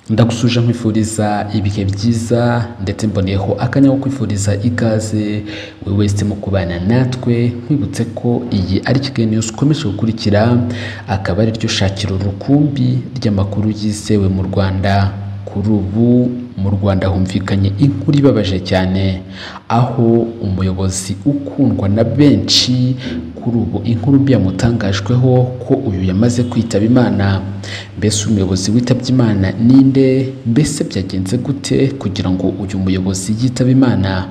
ndagusuje nkwifuriza ibihe byiza ndetse mboneyeho akanya ko kwifuriza ikaze wowe wese mu kubana natwe nkwibutse ko iyi ari Kigali News ukomeje gukurikira akaba ari ryo shakiro rukumbi ry'amakuru yizewe mu Rwanda kuri ubu mu Rwanda humvikanye inkuru ibabaje cyane aho umuyobozi ukundwa na benshi kuri ubu inkuru mbi yamutangajweho ko uyu yamaze kwitaba Imana mbese umuyobozi witabye Imana ninde mbese byagenze gute kugira ngo uyu muyobozi yitabe Imana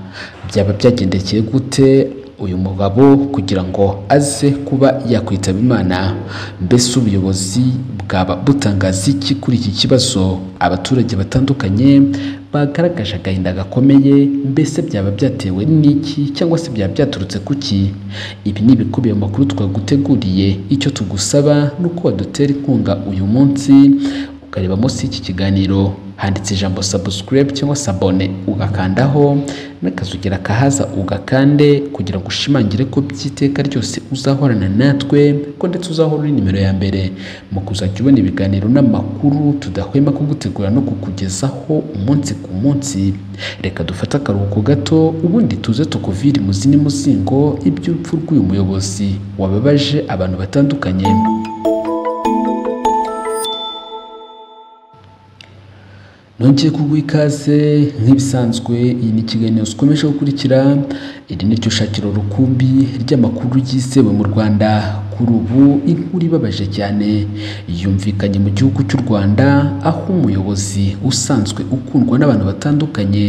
byaba byagendekeye gute uyu mugabo kugira ngo aze kuba yakwitaba Imana mbese ubuyobozi bwaba butangaza iki kuri iki kibazo abaturage batandukanye bagaragaje agahinda gakomeye mbese byaba byatewe n'iki cyangwa se byaba byaturutse kuki ibi ni ibikubiye mu makuru twaguteguriye icyo tugusaba ni uko wadutera inkunga uyu munsi ukareba munsi y'iki kiganiro handitse ijambo subscribe cyangwa sabone ugakandaho n'akazugira kahaza ugakande kugira ngo ushimangire ko by'iteka ryose uzahorana natwe ko ndetse uzahora uri nimero ya mbere mu kuzajya ubona ibiganiro n'amakuru tudahwema kugutegura no kukugezaho umunsi ku munsi reka dufate akaruhuko gato ubundi tuze tukuvire imuzi n'umuzingo iby'urupfu rw'uyu muyobozi wababaje abantu batandukanye nongeye kuguha ikaze nk'ibisanzwe iyi ni ikiganiro zikomeje gukurikira iri ni ryo shakiro rukumbi ry'amakuru yizewe mu rwanda kuri ubu inkuru ibabaje cyane yumvikanye mu gihugu cy'u rwanda aho umuyobozi usanzwe ukundwa n'abantu batandukanye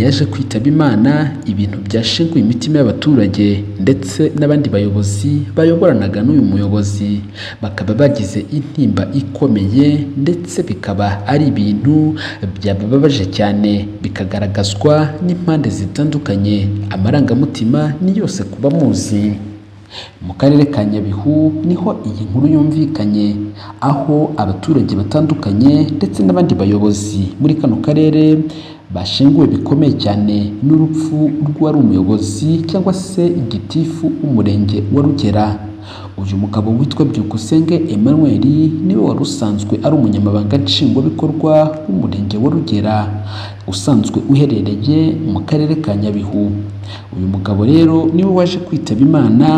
yaje kwitaba imana ibintu byashenguye imitima y'abaturage ndetse n'abandi bayobozi bayoboranaga n'uyu muyobozi bakaba bagize intimba ikomeye ndetse bikaba ari ibintu byababaje cyane bikagaragazwa n'impande zitandukanye amarangamutima ni yose kuba muzi mu karere ka nyabihu niho iyi nkuru yumvikanye aho abaturage batandukanye ndetse n'abandi bayobozi muri kano karere bashenguwe bikomeye cyane n'urupfu rw'uwari umuyobozi cyangwa se igitifu w'umurenge wa rugera uyu mugabo witwa byukusenge emmanuel niwe wari usanzwe ari umunyamabanga nshingwabikorwa w'umurenge wa rugera usanzwe uherereye mu karere ka nyabihu uyu mugabo rero niwe waje kwitaba imana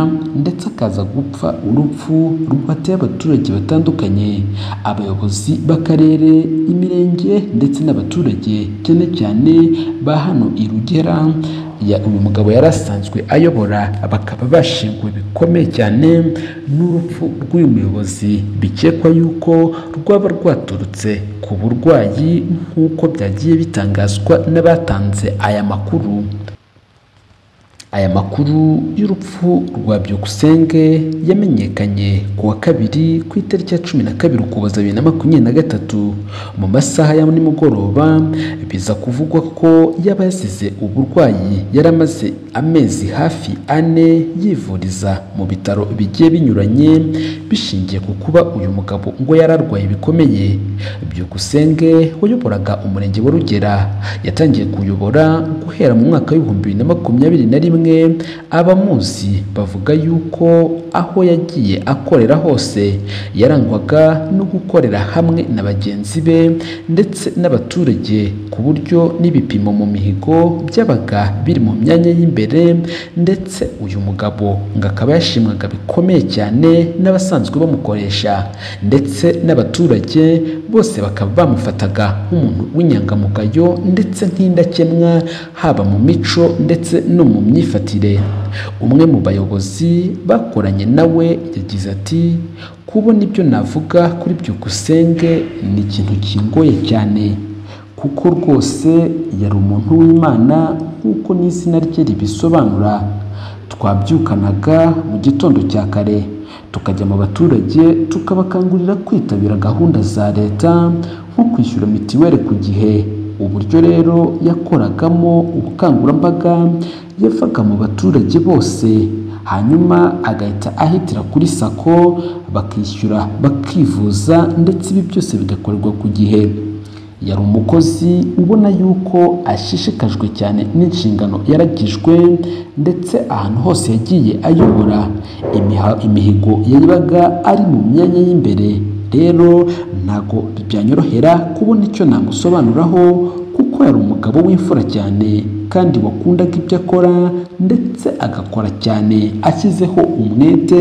ndetse akaza gupfa urupfu rwateye abaturage batandukanye abayobozi b'akarere imirenge ndetse n'abaturage cyane cyane ba hano i rugera uyu mugabo yari asanzwe ayobora bakaba bashinguwe bikomeye cyane n'urupfu rw'uyu muyobozi bikekwa yuko rwaba rwaturutse ku burwayi nk'uko byagiye bitangazwa n'abatanze aya makuru aya makuru y'urupfu rwa byukusenge yamenyekanye ku wa kabiri ku itariki ya cumi na kabiri ukuboza bibiri na makumyabiri na gatatu mu masaha ya nimugoroba biza kuvugwa ko yaba yasize uburwayi yari amaze amezi hafi ane yivuriza mu bitaro bigiye binyuranye bishingiye ku kuba uyu mugabo ngo yari arwaye bikomeye byukusenge wayoboraga umurenge wa rugera yatangiye kuyobora guhera mu mwaka w'ibihumbi bibiri na makumyabiri na rimwe abamuzi bavuga yuko aho yagiye akorera hose yarangwaga no gukorera hamwe na bagenzi be ndetse n'abaturage ku buryo n'ibipimo mu mihigo byabaga biri mu myanya y'imbere ndetse uyu mugabo ngo akaba yashimwaga bikomeye cyane n'abasanzwe bamukoresha ndetse n'abaturage bose bakaba bamufataga nk'umuntu w'inyangamugayo ndetse nk'indakemwa haba mu mico ndetse no mu myifatire umwe mu bayobozi bakoranye nawe yagize ati kubona ibyo navuga kuri byukusenge ni ikintu kingoye cyane kuko rwose yari umuntu w'imana nk'uko n'izina rye ribisobanura twabyukanaga mu gitondo cya kare tukajya mu baturage tukabakangurira kwitabira gahunda za leta nko kwishyura mitiweli ku gihe uburyo rero yakoragamo ubukangurambaga yavaga mu baturage bose hanyuma agahita ahitira kuri sako bakishyura bakivuza ndetse ibi byose bigakorerwa ku gihe yari umukozi ubona yuko ashishikajwe cyane n'inshingano yaragijwe ndetse ahantu hose yagiye ayobora imihigo yabaga ari mu myanya y'imbere rero ntago byanyorohera kubona icyo namusobanuraho kuko yari umugabo w'imfura cyane kandi wakundaga ibyo akora ndetse agakora cyane ashyizeho umwete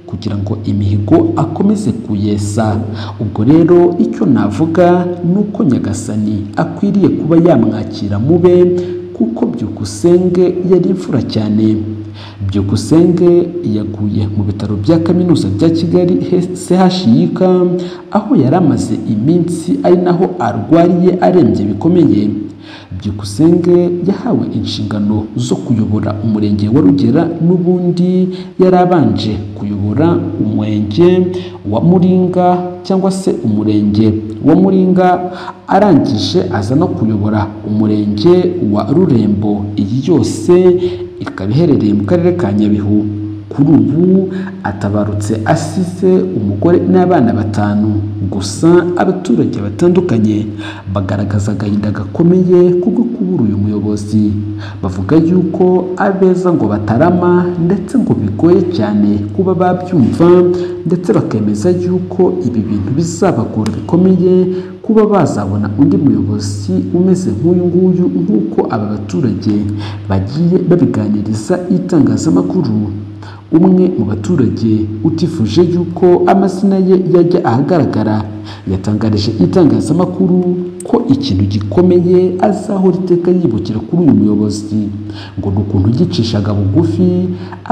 kugira ngo imihigo akomeze kuyesa ubwo rero icyo navuga ni uko nyagasani akwiriye kuba yamwakira mube kuko byukusenge yari imfura cyane byukusenge yaguye mu bitaro bya kaminuza bya kigali chik aho yari amaze iminsi ari naho arwariye arembye bikomeye byukusenge yahawe inshingano zo kuyobora umurenge wa rugera n'ubundi yari abanje kuyobora umurenge wa muringa cyangwa se umurenge wa muringa arangije aza no kuyobora umurenge wa rurembo iyi yose ikaba iherereye mu karere ka nyabihu kuri ubu atabarutse asize umugore n'abana batanu gusa abaturage batandukanye bagaragaza agahinda gakomeye kubwo kubura uyu muyobozi bavuga yuko abeza ngo batarama ndetse ngo bigoye cyane kuba babyumva ndetse bakemeza yuko ibi bintu bizabagora bikomeye kuba bazabona undi muyobozi umeze nk'uyu nguyu nk'uko aba baturage bagiye babiganiriza itangazamakuru umwe mu baturage utifuje yuko amazina ye yajya ahagaragara yatangarije itangazamakuru ko ikintu gikomeye azahora iteka yibukira kuri uyu muyobozi ngo ni ukuntu yicishaga bugufi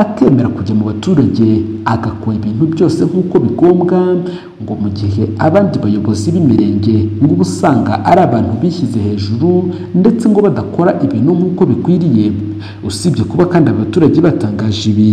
akemera kujya mu baturage agakora ibintu byose nk'uko bigombwa ngo mu gihe abandi bayobozi b'imirenge ngo uba usanga ari abantu bishyize hejuru ndetse ngo badakora ibintu nk'uko bikwiriye usibye kuba kandi abaturage batangaje ibi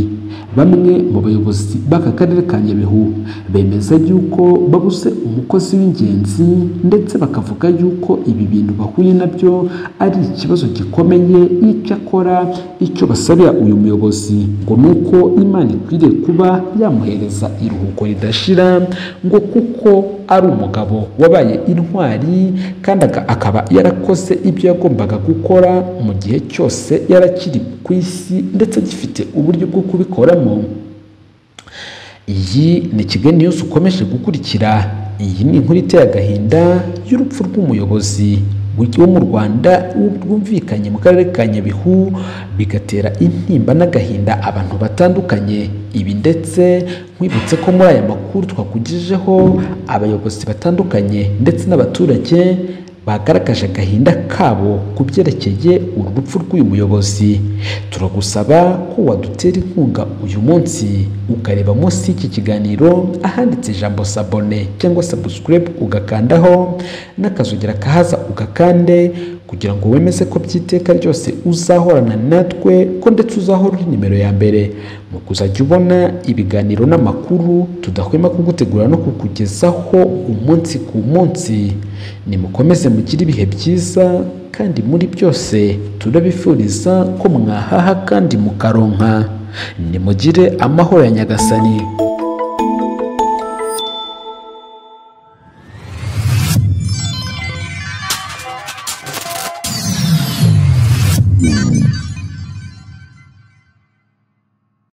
bamwe mu bayobozi b'aka karere ka nyabihu bemeza yuko babuze umukozi w'ingenzi ndetse bakavuga yuko ibi bintu bahuye nabyo ari ikibazo gikomeye icyo akora icyo basabira uyu muyobozi ngo ni uko imana ikwiriye kuba yamuhereza iruhuko ridashira ngo kuko ari umugabo wabaye intwari kandi akaba yarakoze ibyo yagombaga gukora mu gihe cyose yarakiri ku isi ndetse gifite uburyo bwo kubikoramo iyi ni kigali yose ukomeje gukurikira iyi ni inkuru iteye agahinda y'urupfu rw'umuyobozi wo mu rwanda rwumvikanye mu karere ka nyabihu bigatera intimba n'agahinda abantu batandukanye ibi ndetse nkwibutse ko muri aya makuru twakugejeho abayobozi batandukanye ndetse n'abaturage bagaragaje agahinda kabo ku byerekeye urupfu rw'uyu muyobozi turagusaba ko wadutera inkunga uyu munsi ukareba munsi y'iki kiganiro ahanditse ijambo sabone cyangwa sabusikarayibu ugakandaho n'akazogera kahaza ugakande kugira ngo wemeze ko by'iteka ryose uzahorana natwe ko ndetse uzahora uri nimero ya mbere mu kuzajya ubona ibiganiro n'amakuru tudahwema kugutegura no kukugezaho umunsi ku munsi nimukomeze mugire ibihe byiza kandi muri byose turabifuriza ko mwahaha kandi mukaronka nimugire amahoro ya nyagasani